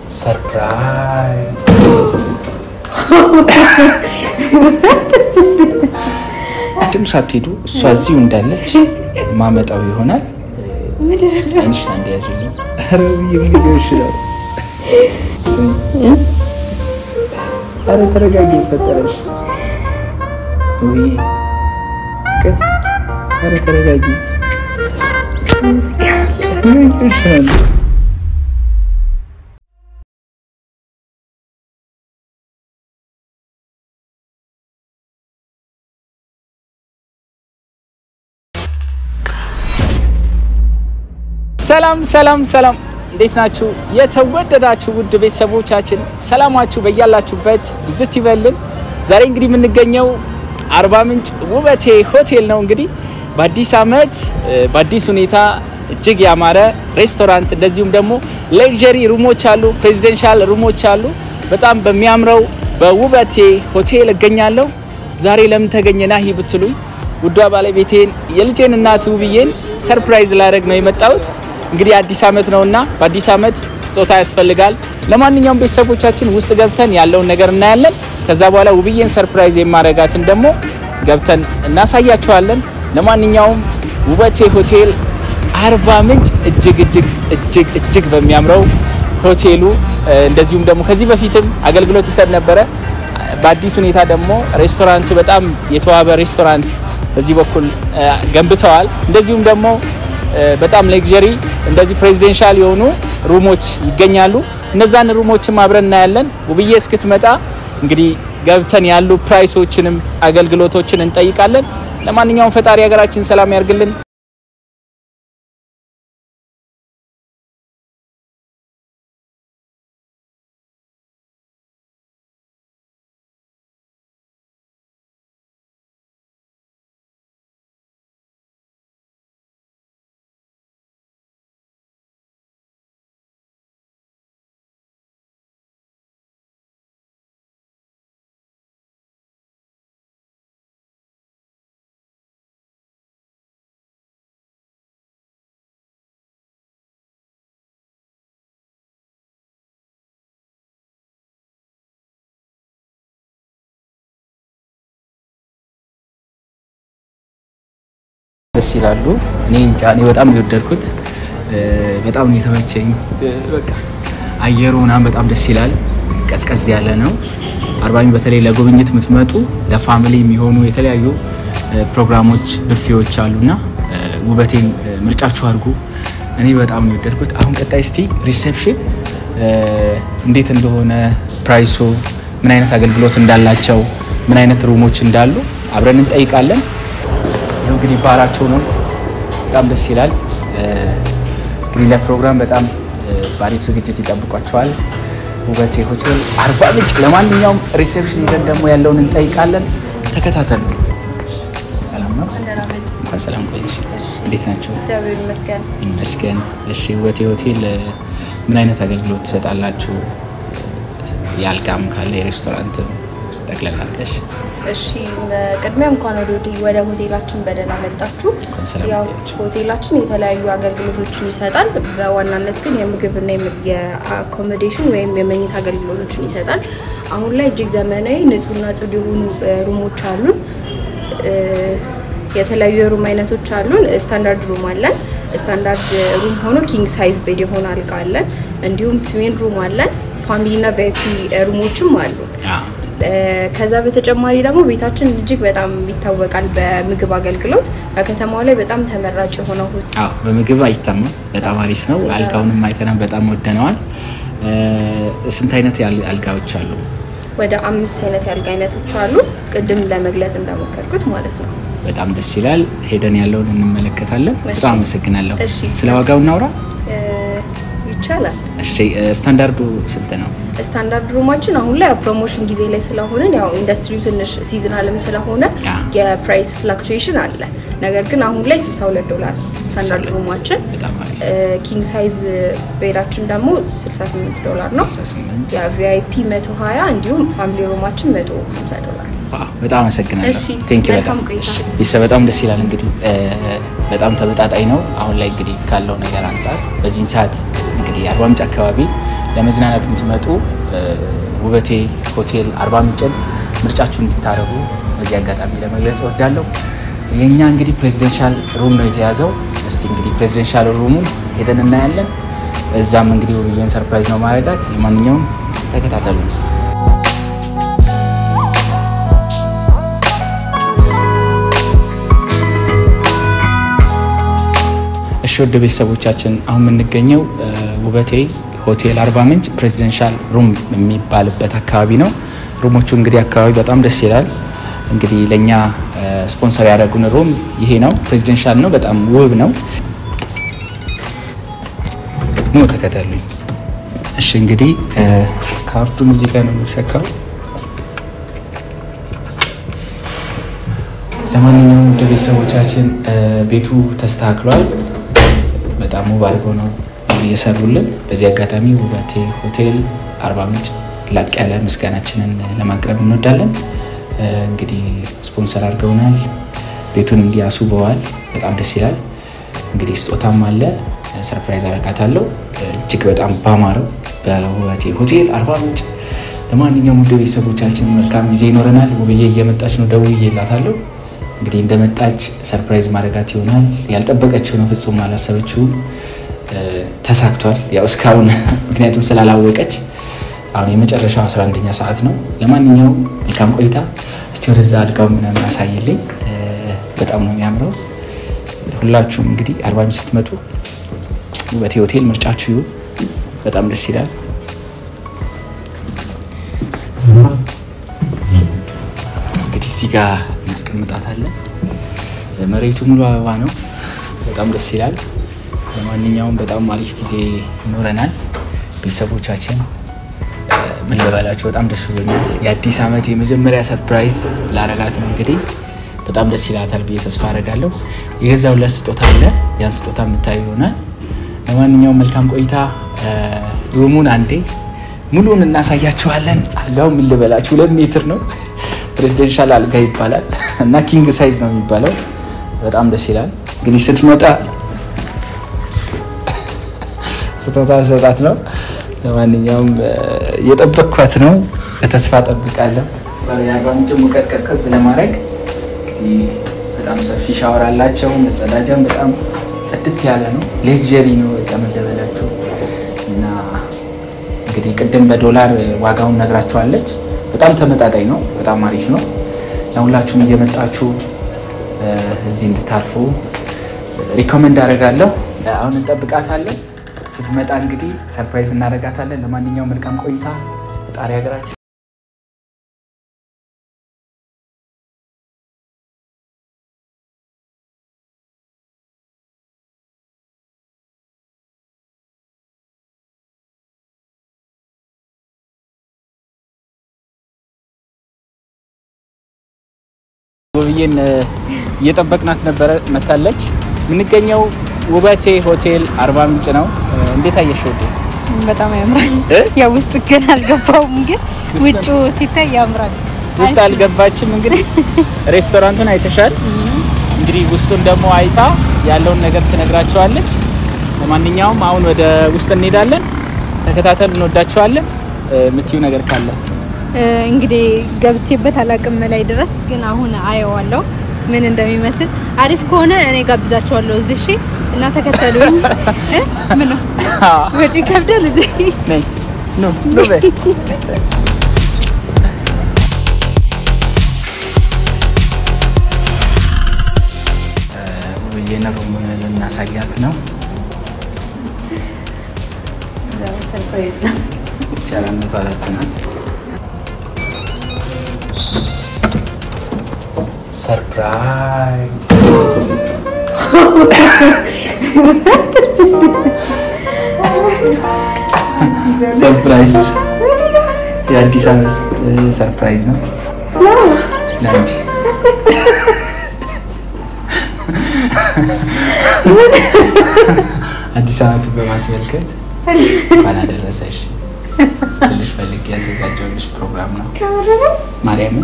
ሰርፕራይዝ የትም ሳትሄዱ እሷ እዚሁ እንዳለች ማመጣው ይሆናል። አይንሽ አንድ ያዥልኝ። ኧረ ብዬሽ ምን ሊሆን ይችላል? ኧረ ተረጋጊ፣ ፈጠረሽ ውይ ቅፍ ኧረ ተረጋጊ። ምን ይሻል? ሰላም ሰላም ሰላም፣ እንዴት ናችሁ? የተወደዳችሁ ውድ ቤተሰቦቻችን ሰላማችሁ በያላችሁበት ብዝት ይበልን። ዛሬ እንግዲህ የምንገኘው አርባ ምንጭ ውበቴ ሆቴል ነው። እንግዲህ በአዲስ ዓመት በአዲስ ሁኔታ እጅግ ያማረ ሬስቶራንት እንደዚሁም ደግሞ ሌክዠሪ ሩሞች አሉ፣ ፕሬዚደንሻል ሩሞች አሉ። በጣም በሚያምረው በውበቴ ሆቴል እገኛለሁ። ዛሬ ለምን ተገኘ ናሂ ብትሉኝ ውዷ ባለቤቴን የልጄን እናት ውብዬን ሰርፕራይዝ ላደርግ ነው የመጣሁት። እንግዲህ አዲስ ዓመት ነውና በአዲስ ዓመት ስጦታ ያስፈልጋል። ለማንኛውም ቤተሰቦቻችን ውስጥ ገብተን ያለውን ነገር እናያለን። ከዛ በኋላ ውብዬን ሰርፕራይዝ የማረጋትን ደግሞ ገብተን እናሳያችኋለን። ለማንኛውም ውበቴ ሆቴል አርባ ምንጭ እጅግ እጅግ እጅግ እጅግ በሚያምረው ሆቴሉ እንደዚሁም ደግሞ ከዚህ በፊትም አገልግሎት ይሰጥ ነበረ። በአዲስ ሁኔታ ደግሞ ሬስቶራንቱ በጣም የተዋበ ሬስቶራንት በዚህ በኩል ገንብተዋል። እንደዚሁም ደግሞ በጣም ሌክዠሪ እንደዚሁ ፕሬዚደንሻል የሆኑ ሩሞች ይገኛሉ። እነዛን ሩሞችም አብረን እናያለን። ውብዬ እስክትመጣ እንግዲህ ገብተን ያሉ ፕራይሶችንም አገልግሎቶችን እንጠይቃለን። ለማንኛውም ፈጣሪ ሀገራችን ሰላም ያርግልን። ደስ ይላሉ። እኔ እንጃ እኔ በጣም ነው የወደድኩት። በጣም ነው የተመቸኝ። በቃ አየሩ ምናምን በጣም ደስ ይላል። ቀዝቀዝ ያለ ነው። አርባ ምንጭ በተለይ ለጉብኝት የምትመጡ ለፋሚሊ የሚሆኑ የተለያዩ ፕሮግራሞች ብፌዎች አሉና ውበቴን ምርጫችሁ አድርጉ። እኔ በጣም ነው የወደድኩት። አሁን ቀጣይ እስቲ ሪሴፕሽን እንዴት እንደሆነ ፕራይሱ፣ ምን አይነት አገልግሎት እንዳላቸው፣ ምን አይነት ሩሞች እንዳሉ አብረን እንጠይቃለን። ይኸው እንግዲህ ባራቸው ነው። በጣም ደስ ይላል። እንግዲህ ለፕሮግራም በጣም በአሪፍ ዝግጅት ይጠብቋቸዋል። ውበቴ ሆቴል አርባ ምንጭ። ለማንኛውም ሪሴፕሽን ሄደን ደግሞ ያለውን እንጠይቃለን። ተከታተሉ። ሰላም ነው? እንኳን ሰላም ቆየሽ። እንዴት ናቸው? እግዚአብሔር ይመስገን። ይመስገን። እሺ፣ ውበቴ ሆቴል ምን አይነት አገልግሎት ትሰጣላችሁ? የአልጋም ካለ የሬስቶራንት ጠቅለል አድርገሽ እሺ በቅድሚያ እንኳን ወደ ወደ ሆቴላችን በደህና መጣችሁ። እንኳን ሰላም ያው ቆያችሁ። ሆቴላችን የተለያዩ አገልግሎቶችን ይሰጣል። በዋናነት ግን የምግብና የም- የአኮሞዴሽን ወይም የመኝታ አገልግሎቶችን ይሰጣል። አሁን ላይ እጅግ ዘመናዊ ንጹህና ጽዱ የሆኑ እ፣ ሩሞች አሉን። እ፣ የተለያዩ የሩም አይነቶች አሉን። ስታንዳርድ ሩም አለን። ስታንዳርድ ሩም ሆኖ ኪንግ ሳይዝ ቤድ የሆነ አልጋ አለን። እንዲሁም ትዊን ሩም አለን። ፋሚሊና ቪአይፒ ሩሞችም አሉ። አዎ። ከዛ በተጨማሪ ደግሞ ቤታችን እጅግ በጣም ይታወቃል በምግብ አገልግሎት በከተማው ላይ በጣም ተመራጭ የሆነው ሆቴል አዎ በምግብ አይታማም። በጣም አሪፍ ነው። አልጋውንም አይተናል፣ በጣም ወደነዋል። ስንት አይነት ያል- አልጋዎች አሉ? ወደ አምስት አይነት የአልጋ አይነቶች አሉ። ቅድም ለመግለጽ እንደሞከርኩት ማለት ነው። በጣም ደስ ይላል። ሄደን ያለውን እንመለከታለን። እሺ። በጣም አመሰግናለሁ። እሺ። ስለ ዋጋው እናውራ። እ፣ ይቻላል። እሺ፣ ስታንዳርዱ ስንት ነው? ስታንዳርድ ሩማችን አሁን ላይ ፕሮሞሽን ጊዜ ላይ ስለሆንን ያው ኢንዱስትሪው ትንሽ ሲዝናልም ስለሆነ አ። የፕራይስ ፍላክቹዌሽን አለ። ነገር ግን አሁን ላይ 62 ዶላር ስታንዳርድ 62 ሩማችን በጣም አሪፍ ኪንግ ሳይዝ ቤዳችን ደግሞ 68 ዶላር ነው። 68 የቪአይፒ 120 እንዲሁም ፋሚሊ ሩማችን 150 ዶላር። ዋው፣ በጣም አመሰግናለሁ። እሺ፣ ቴንክ ዩ መልካም በጣም ቆይታ። እሺ፣ ቤተሰብ በጣም ደስ ይላል። እንግዲህ እ፣ በጣም ተመጣጣኝ ነው። አሁን ላይ እንግዲህ ካለው ነገር አንጻር በዚህን ሰዓት እንግዲህ አርባ ምንጭ አካባቢ ለመዝናናት የምትመጡ ውበቴ ሆቴል አርባ ምንጭን ምርጫችሁ እንድታደርጉ በዚህ አጋጣሚ ለመግለጽ እወዳለሁ። የእኛ እንግዲህ ፕሬዚደንሻል ሩም ነው የተያዘው። እስቲ እንግዲህ ፕሬዚደንሻል ሩሙን ሄደን እናያለን። እዛም እንግዲህ ውብዬን ሰርፕራይዝ ነው ማድረጋት። ለማንኛውም ተከታተሉ። እሺ ወደ ቤተሰቦቻችን አሁን የምንገኘው ውበቴ ሆቴል አርባ ምንጭ ፕሬዚደንሻል ሩም የሚባልበት አካባቢ ነው። ሩሞቹ እንግዲህ አካባቢ በጣም ደስ ይላል። እንግዲህ ለእኛ ስፖንሰር ያደረጉን ሩም ይሄ ነው። ፕሬዚደንሻል ነው፣ በጣም ውብ ነው። ኑ ተከተሉኝ። እሺ እንግዲህ ካርቱን እዚህ ጋር ነው የሚሰካው። ለማንኛውም ወደ ቤተሰቦቻችን ቤቱ ተስተካክሏል። በጣም ውብ አድርገው ነው እየሰሩልን። በዚህ አጋጣሚ ውበቴ ሆቴል አርባ ምንጭ ላቅ ያለ ምስጋናችንን ለማቅረብ እንወዳለን። እንግዲህ ስፖንሰር አድርገውናል። ቤቱን እንዲያስውበዋል። በጣም ደስ ይላል። እንግዲህ ስጦታም አለ። ሰርፕራይዝ አረጋታለሁ እጅግ በጣም ባማረው በውበቴ ሆቴል አርባ ምንጭ። ለማንኛውም ውድ ቤተሰቦቻችን መልካም ጊዜ ይኖረናል። ውብዬ እየመጣች ነው፣ ደውዬላታለሁ። እንግዲህ እንደመጣች ሰርፕራይዝ ማድረጋት ይሆናል። ያልጠበቀችው ነው፣ ፍጹም አላሰበችውም። ተሳክቷል። ያው እስካሁን ምክንያቱም ስላላወቀች አሁን የመጨረሻው 11ኛ ሰዓት ነው። ለማንኛውም መልካም ቆይታ። እስቲ ወደዛ አልጋው ምናምን አሳይልኝ። በጣም ነው የሚያምረው። ሁላችሁም እንግዲህ አርባ ምንጭ ስትመጡ ውበቴ ሆቴል ምርጫችሁ ይሁን። በጣም ደስ ይላል። እንግዲህ እዚህ ጋር እናስቀምጣታለን። መሬቱ ሙሉ አበባ ነው። በጣም ደስ ይላል። ለማንኛውም በጣም አሪፍ ጊዜ ይኖረናል። ቤተሰቦቻችን ምን ልበላችሁ፣ በጣም ደስ ብሎኛል። የአዲስ ዓመት የመጀመሪያ ሰርፕራይዝ ላረጋት ነው እንግዲህ በጣም ደስ ይላታል ብዬ ተስፋ አደርጋለሁ። የገዛው ለት ስጦታ አለ። ያን ስጦታ የምታዩ ይሆናል። ለማንኛውም መልካም ቆይታ። ሩሙን አንዴ ሙሉን እናሳያችኋለን። አልጋው ምን ልበላችሁ ሁለት ሜትር ነው። ፕሬዚደንሻል አልጋ ይባላል እና ኪንግ ሳይዝ ነው የሚባለው። በጣም ደስ ይላል። እንግዲህ ስትመጣ ስጦታ ሰጣት ነው። ለማንኛውም እየጠበቅኳት ነው። በተስፋ ጠብቃለሁ። የአርባ ምንጭ ሙቀት ቀዝቀዝ ለማድረግ እንግዲህ በጣም ሰፊ ሻወር አላቸው። መጸዳጃም በጣም ጽድት ያለ ነው። ሌክዠሪ ነው። በቃ ምን ልበላችሁ እና እንግዲህ ቅድም በዶላር ዋጋውን ነግራችኋለች። በጣም ተመጣጣኝ ነው። በጣም አሪፍ ነው። ለሁላችሁም እየመጣችሁ እዚህ እንድታርፉ ሪኮመንድ አደርጋለሁ። አሁን እንጠብቃታለን። ስትመጣ እንግዲህ ሰርፕራይዝ እናደርጋታለን። ለማንኛውም መልካም ቆይታ። ፈጣሪ ሀገራችን ውብዬን እየጠበቅናት ነበረ። መታለች። የምንገኘው ውበቴ ሆቴል አርባ ምንጭ ነው። እንዴት አየሽ ውዴ? በጣም ያምራል። እ? ያው ውስጥ ግን አልገባውም፣ ግን ውስጥ- ውጩ ሲታይ ያምራል። ውስጥ አልገባችም። እንግዲህ ሬስቶራንቱን አይተሻል። እንግዲህ ውስጡን ደግሞ አይታ ያለውን ነገር ትነግራቸዋለች። ለማንኛውም አሁን ወደ ውስጥ እንሄዳለን። ተከታተል። እንወዳቸዋለን። የምትዩ ነገር ካለ እ፣ እንግዲህ ገብቼበት አላቅም ላይ ድረስ ግን አሁን አየዋለሁ ምን እንደሚመስል። አሪፍ ከሆነ እኔ ጋብዛቸዋለሁ እዚህ እሺ። እና ተከተሉኝ። እ? ምን ነው ወጪ ከብዳል እንዴ? ነይ ኑ ኑ በይ ውብዬን ሩሙን ልናሳያት ነው። ሰርፕራይዝ ነው። ይቻላል መቶ አራት ናት። ሰርፕራይዝ ሰርፕራይዝ የአዲስ ዓመት ሰርፕራይዝ ነው ለአንቺ። አዲስ ዓመትን በማስመልከት እንኳን አደረሰሽ ልሽ ፈልግ ያዘጋጀውልሽ ፕሮግራም ነው። ማርያምን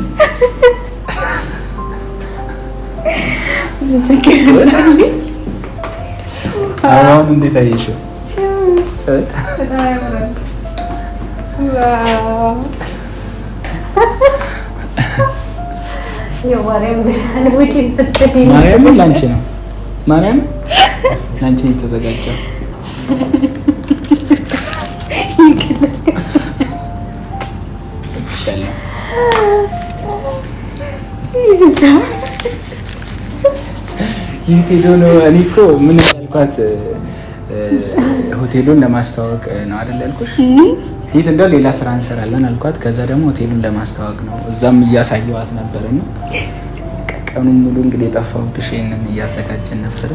አሁን እንዴት አየሽው? ማርያምን ላንቺ ነው። ማርያምን ላንቺ ነው የተዘጋጀው። እወድሻለሁ። የት ሄዶ ነው? እኔ እኮ ምን ያልኳት ሆቴሉን ለማስተዋወቅ ነው አይደል ያልኩሽ? ፊት እንደው ሌላ ስራ እንሰራለን አልኳት። ከዛ ደግሞ ሆቴሉን ለማስተዋወቅ ነው። እዛም እያሳየዋት ነበር እና ቀኑን ሙሉ እንግዲህ የጠፋሁብሽ ይሄንን እያዘጋጀን ነበረ።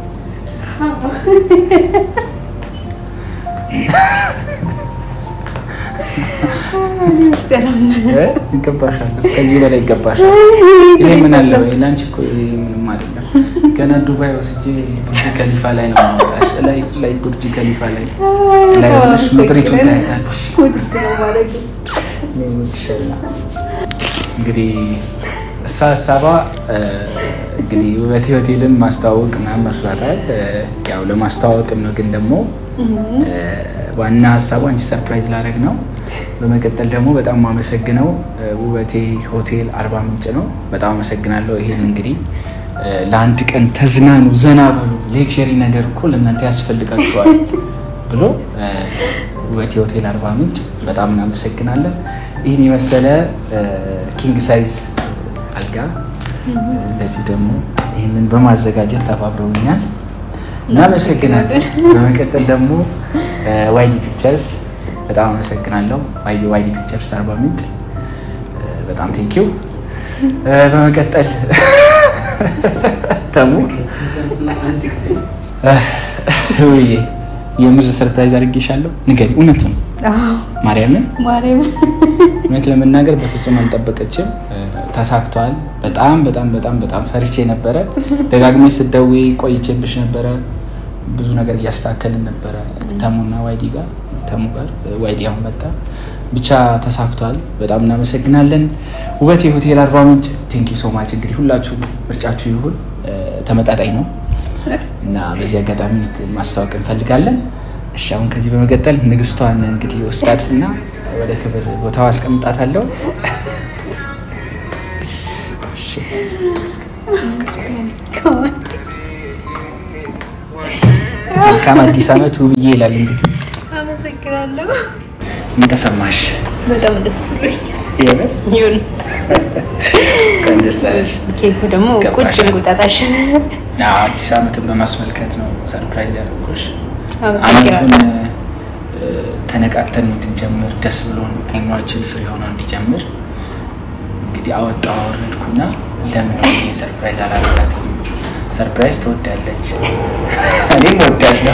ይገባሻል፣ ከዚህ በላይ ይገባሻል። ይሄ ምን አለው? ለአንቺ እኮ ይሄ ምንም አይደለም። ገና ዱባይ ወስጄ ቡርጅ ከሊፋ ላይ ነው ማወጣሽ። ላይ ላይ ቡርጅ ከሊፋ ላይ ላይ ሆነሽ ምድሪቱን ታያታለሽ። እንግዲህ እሷ ሀሳቧ እንግዲህ ውበቴ ሆቴልን ማስተዋወቅ ምናምን መስሏታል። ያው ለማስተዋወቅም ነው፣ ግን ደግሞ ዋና ሀሳቧ አንቺ ሰርፕራይዝ ላደርግ ነው። በመቀጠል ደግሞ በጣም የማመሰግነው ውበቴ ሆቴል አርባ ምንጭ ነው። በጣም አመሰግናለሁ። ይሄን እንግዲህ ለአንድ ቀን ተዝናኑ፣ ዘና በሉ፣ ሌክዠሪ ነገር እኮ ለእናንተ ያስፈልጋችኋል ብሎ ውበቴ ሆቴል አርባ ምንጭ በጣም እናመሰግናለን። ይህን የመሰለ ኪንግ ሳይዝ አልጋ እንደዚህ ደግሞ ይህንን በማዘጋጀት ተባብረውኛል። እናመሰግናለን። በመቀጠል ደግሞ ዋይዲ ፒክቸርስ በጣም አመሰግናለሁ። ዋይዲ ፒክቸርስ አርባ ምንጭ በጣም ቴንኪው። በመቀጠል ተሙ ውዬ የምር ሰርፕራይዝ አድርጌሻለሁ። ንገሪ፣ እውነቱን ማርያምን እውነት ለመናገር በፍጹም አልጠበቀችም። ተሳክቷል። በጣም በጣም በጣም በጣም ፈርቼ ነበረ። ደጋግሜ ስትደውይ ቆይቼብሽ ነበረ። ብዙ ነገር እያስተካከልን ነበረ ተሙና ዋይዲ ጋር ተሙ ጋር ዋይዲ አሁን መጣ። ብቻ ተሳክቷል። በጣም እናመሰግናለን። ውበቴ ሆቴል አርባ ምንጭ ቴንኪ ሶ ማች። እንግዲህ ሁላችሁ ምርጫችሁ ይሁን፣ ተመጣጣኝ ነው እና በዚህ አጋጣሚ ማስታወቅ እንፈልጋለን። እሺ አሁን ከዚህ በመቀጠል ንግስቷን እንግዲህ ወስዳት እና ወደ ክብር ቦታው አስቀምጣታለሁ። መልካም አዲስ ዓመት ውብዬ ይላል። እንግዲህ አመሰግናለሁ። ምን ተሰማሽ? በጣም ደስ ብሎኛል። የምር ይሁን እንኳን ደስ አለሽ። ኬኩ ደግሞ ቁጭ ገባሽ? እንቁጣጣሽ አዎ፣ አዲስ ዓመትን በማስመልከት ነው ሰርፕራይዝ ያደረኩሽ። አመሰግናለሁ። ዓመቱን እ፣ ተነቃቅተን እንድንጀምር ደስ ብሎን አይምሯችን ፍሪ ሆኖ እንዲጀምር እንግዲህ አወጣው አወረድኩና ለምን ይሄ ሰርፕራይዝ አላረጋትም? ሰርፕራይዝ ትወዳለች፣ እኔም እወዳለሁ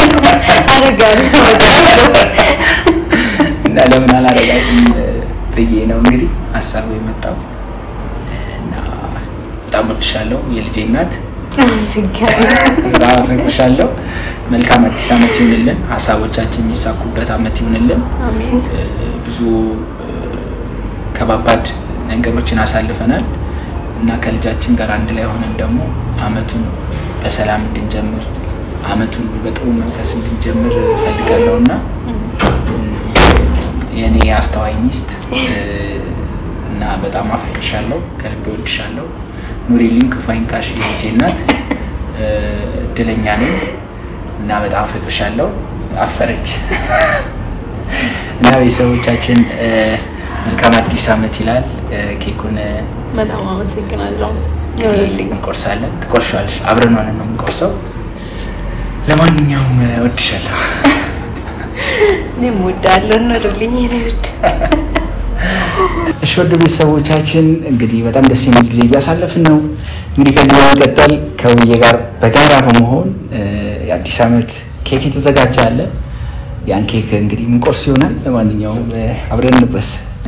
አደርጋለሁ። እና ለምን አላረጋትም ብዬ ነው እንግዲህ ሀሳቡ የመጣው እና በጣም ወድሻለሁ የልጄ እናት አመሰግናለሁ። በጣም አፈቅርሻለሁ። መልካም አዲስ ዓመት ይሁንልን። ሀሳቦቻችን የሚሳኩበት ዓመት ይሁንልን። አሜን። እ፣ ብዙ እ፣ ከባባድ ነገሮችን አሳልፈናል እና ከልጃችን ጋር አንድ ላይ ሆነን ደግሞ ዓመቱን በሰላም እንድንጀምር ዓመቱን በጥሩ መንፈስ እንድንጀምር እፈልጋለሁ እና የእኔ አስተዋይ ሚስት እ፣ እና በጣም አፈቅርሻለሁ፣ ከልቤ ወድሻለሁ። ኑሪልኝ፣ ክፉ አይንካሽ የልጄ እናት። እ፣ እድለኛ ነኝ እና በጣም አፈቅርሻለሁ። አፈረች እና ቤተሰቦቻችን እ፣ መልካም አዲስ ዓመት ይላል። እ፣ ኬኩን እ፣ በጣም አመሰግናለሁ። ይሁንልኝ። እንቆርሳለን። ትቆርሻለሽ። አብረን ሆነን ነው የምንቆርሰው። ለማንኛውም እ፣ እወድሻለሁ። እኔም እወዳለሁ። ኑርልኝ የኔ ውድ። እሺ ወደ ቤተሰቦቻችን እንግዲህ በጣም ደስ የሚል ጊዜ እያሳለፍን ነው። እንግዲህ ከዚህ በመቀጠል ከውዬ ጋር በጋራ በመሆን እ፣ የአዲስ ዓመት ኬክ የተዘጋጀ አለ። ያን ኬክ እንግዲህ ምንቆርስ ይሆናል። ለማንኛውም እ፣ አብረን እንቁረስ።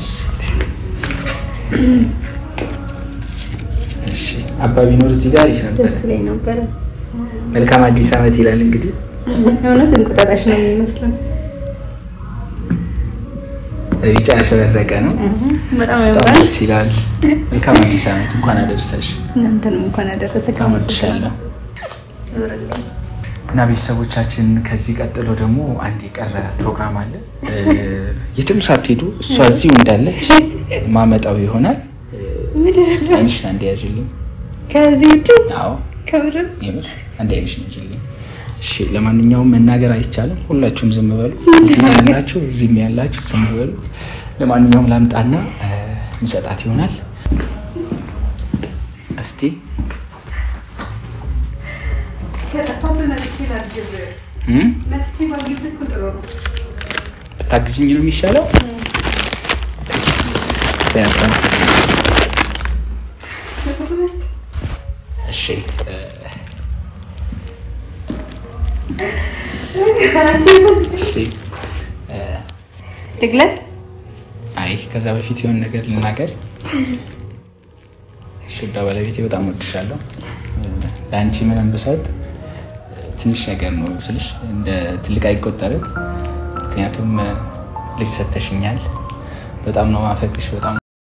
እሺ አባ ቢኖር እዚህ ጋር አሪፍ ነበር። ደስ ላይ ነበረ። መልካም አዲስ ዓመት ይላል እንግዲህ እውነት እንቁጣጣሽ ነው የሚመስለው። ቢጫ ያሸበረቀ ነው። በጣም በጣም ያምራል። ደስ ይላል። መልካም አዲስ ዓመት እንኳን አደረሰሽ። እናንተንም እንኳን አደረሰ። በጣም ወድሻለሁ። እና ቤተሰቦቻችን ከዚህ ቀጥሎ ደግሞ አንድ የቀረ ፕሮግራም አለ። የትም ሳትሄዱ እሷ እዚሁ እንዳለች ማመጣው ይሆናል። አይንሽ አንዴ ያዥልኝ። ከዚህ ውጭ አዎ ከምርም የምር አንድ አይንሽ ያዥልኝ። እሺ፣ ለማንኛውም መናገር አይቻልም። ሁላችሁም ዝም በሉ። እዚህ ያላችሁ እዚህም ያላችሁ ዝም በሉ። ለማንኛውም ላምጣና እንሰጣት ይሆናል። እስቲ እም? ብታግዥኝ ነው የሚሻለው። እሺ እሺ እ ድግለት አይ ከዛ በፊት የሆነ ነገር ልናገር። እሺ ውዷ ባለቤቴ በጣም ወድሻለሁ። ለአንቺ ምንም ብሰጥ ትንሽ ነገር ነው ስልሽ እንደ ትልቅ አይቆጠርም። ምክንያቱም ልጅ ሰተሽኛል። በጣም ነው ማፈቅሽ። በጣም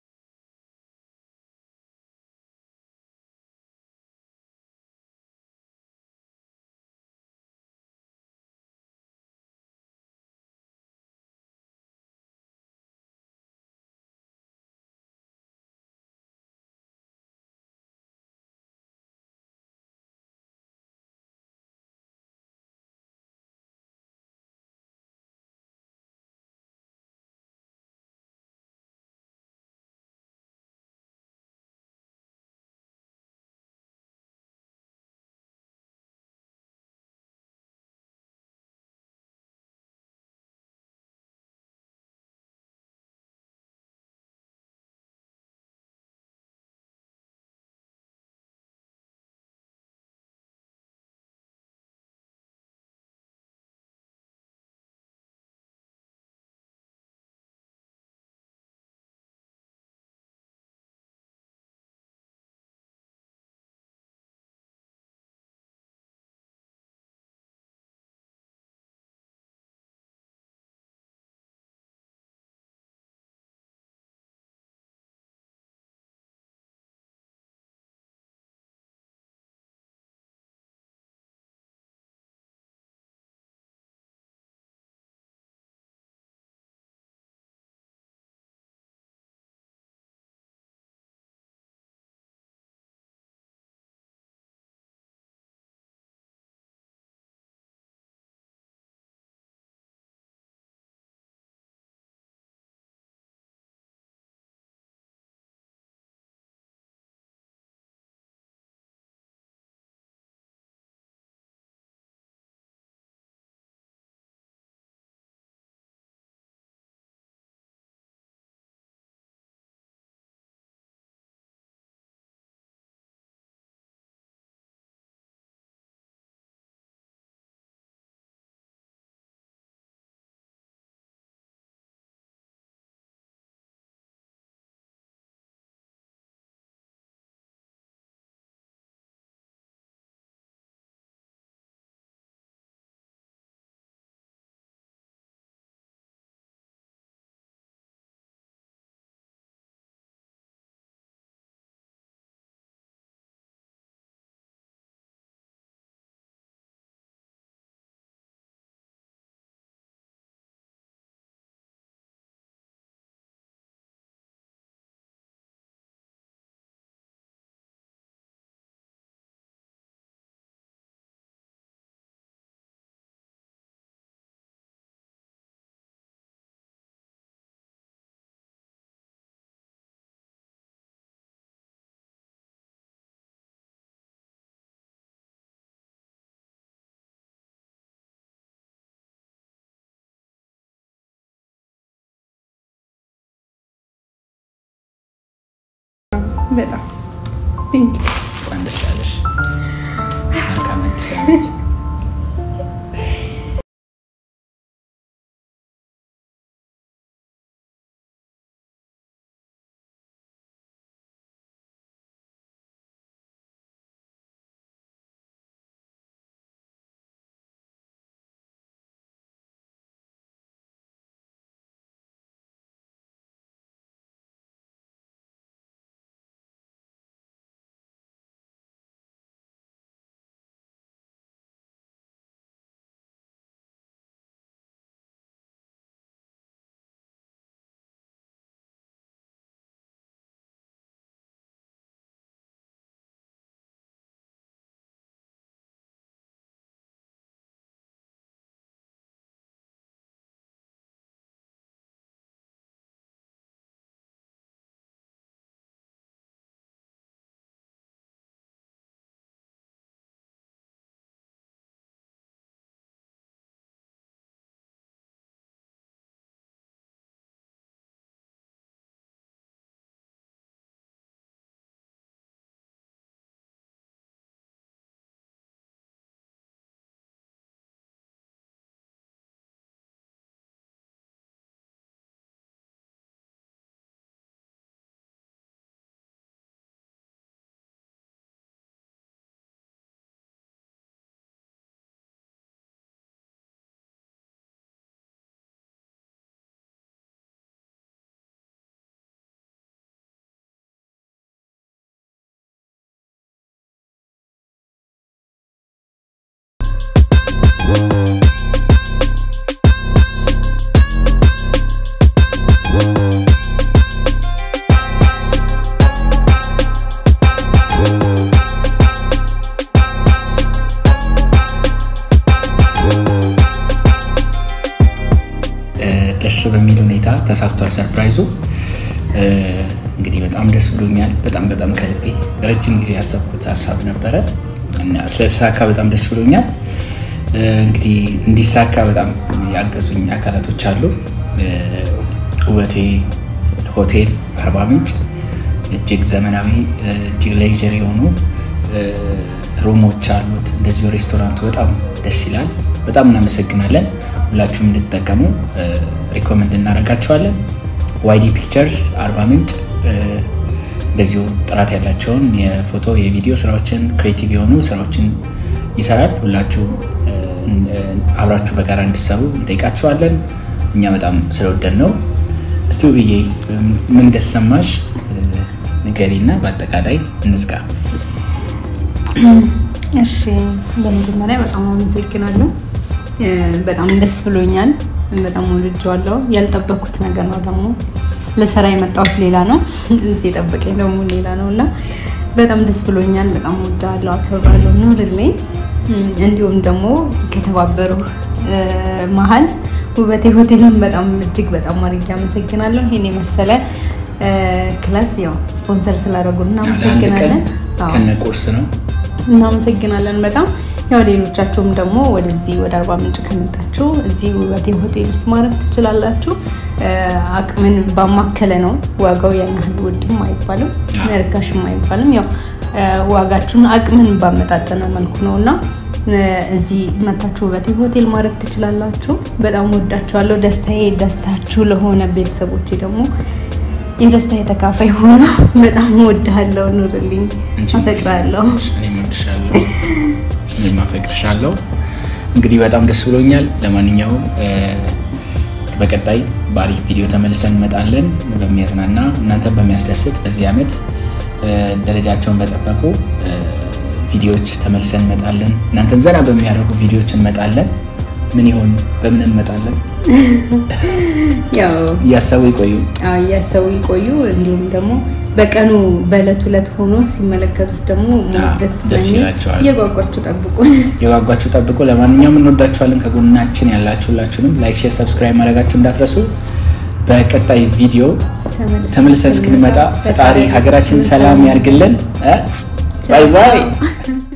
በጣም ቴንክ እንኳን ደስ ያለሽ። መልካም አዲስ ዓመት ደስ በሚል ሁኔታ ተሳክቷል ሰርፕራይዙ። እንግዲህ በጣም ደስ ብሎኛል። በጣም በጣም ከልቤ ረጅም ጊዜ ያሰብኩት ሀሳብ ነበረ እና ስለተሳካ በጣም ደስ ብሎኛል። እንግዲህ እንዲሳካ በጣም ያገዙኝ አካላቶች አሉ። ውበቴ ሆቴል አርባ ምንጭ እጅግ ዘመናዊ እጅግ ሌጀሪ የሆኑ ሩሞች አሉት። እንደዚሁ ሬስቶራንቱ በጣም ደስ ይላል። በጣም እናመሰግናለን። ሁላችሁም እንድትጠቀሙ ሪኮመንድ እናደርጋችኋለን። ዋይዲ ፒክቸርስ አርባ ምንጭ እንደዚሁ ጥራት ያላቸውን የፎቶ የቪዲዮ ስራዎችን ክሬቲቭ የሆኑ ስራዎችን ይሰራል። ሁላችሁ አብራችሁ በጋራ እንዲሰሩ እንጠይቃችኋለን። እኛ በጣም ስለወደድ ነው። እስቲ ውብዬ ምን እንደተሰማሽ ንገሪና በአጠቃላይ እንዝጋ። እሺ በመጀመሪያ በጣም አመሰግናለሁ። በጣም ደስ ብሎኛል። በጣም ወድጀዋለሁ። ያልጠበኩት ነገር ነው ደግሞ ለስራ የመጣሁት ሌላ ነው፣ እዚህ የጠበቀኝ ደግሞ ሌላ ነው እና በጣም ደስ ብሎኛል። በጣም ወዳለሁ፣ አከብራለሁ። ኑርልኝ። እንዲሁም ደግሞ ከተባበሩ መሀል ውበቴ ሆቴልን በጣም እጅግ በጣም አድርጌ አመሰግናለሁ። ይሄን የመሰለ ክላስ ያው ስፖንሰር ስላደረጉን እናመሰግናለን። ከነ ቁርስ ነው እናመሰግናለን በጣም ያው ሌሎቻችሁም ደግሞ ወደዚህ ወደ አርባ ምንጭ ከመጣችሁ እዚህ ውበቴ ሆቴል ውስጥ ማረፍ ትችላላችሁ። አቅምን ባማከለ ነው። ዋጋው ያን ያህል ውድም አይባልም ርካሽም አይባልም። ያው ዋጋችሁን አቅምን ባመጣጠነ መልኩ ነው እና እዚህ መታችሁ ውበቴ ሆቴል ማረፍ ትችላላችሁ። በጣም ወዳችኋለሁ። ደስታዬ ደስታችሁ ለሆነ ቤተሰቦቼ ደግሞ የደስታ የተካፋይ ሆኖ በጣም ወድሃለሁ። ኑርልኝ፣ አፈቅራለሁ። እኔም አፈቅርሻለሁ። እንግዲህ በጣም ደስ ብሎኛል። ለማንኛውም በቀጣይ በአሪፍ ቪዲዮ ተመልሰን እንመጣለን። በሚያዝናና እናንተን በሚያስደስት በዚህ ዓመት ደረጃቸውን በጠበቁ ቪዲዮዎች ተመልሰን እንመጣለን። እናንተን ዘና በሚያደርጉ ቪዲዮዎች እንመጣለን። ምን ይሆን በምን እንመጣለን? እያሰቡ ይቆዩ እያሰቡ ይቆዩ። እንዲሁም ደግሞ በቀኑ በዕለት ሁለት ሆኖ ሲመለከቱት ደግሞ ደስ ስለሚል እየጓጓችሁ ጠብቁ እየጓጓችሁ ጠብቁ። ለማንኛውም እንወዳችኋለን። ከጎናችን ያላችሁ ሁላችሁንም ላይክ፣ ሼር፣ ሰብስክራይብ ማድረጋችሁ እንዳትረሱ። በቀጣይ ቪዲዮ ተመልሰን እስክንመጣ ፈጣሪ ሀገራችን ሰላም ያርግልን። ባይ ባይ።